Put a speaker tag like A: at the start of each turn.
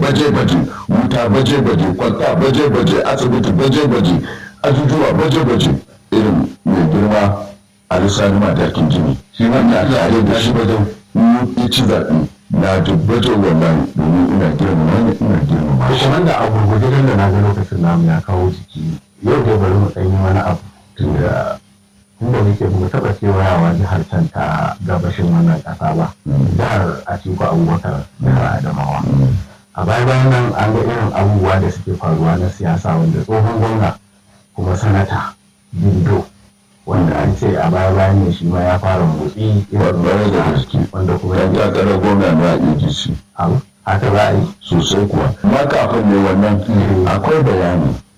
A: baje-baje wuta baje-baje kwalta baje-baje asibiti baje-baje ajujuwa baje-baje irin mai girma a lissani matakin jini shi wanda tare da shi wajen ya ci zaɓe na tabbatar wallahi domin ina girmama ne ina girmama
B: to
A: shi
B: kuma da a gurguje dan da na ga lokacin namu ya kawo jiki yau dai bari mu ɗan yi wani abu tunda inda muke mu taɓa kewayawa jihar can ta gabashin wannan ƙasa ba jihar Atiku Abubakar jihar Adamawa a baya bayan nan an ga irin abubuwa da suke faruwa na siyasa wanda tsohon gwamna kuma sanata Bindo wanda an ce a baya bayan ne shi ma ya fara motsi irin
A: Babbar da gaske.
B: wanda kuma
A: yan
B: ya
A: takarar gwamna na APC
B: abu haka za a yi
A: sosai kuwa ma kafin ne wannan akwai bayani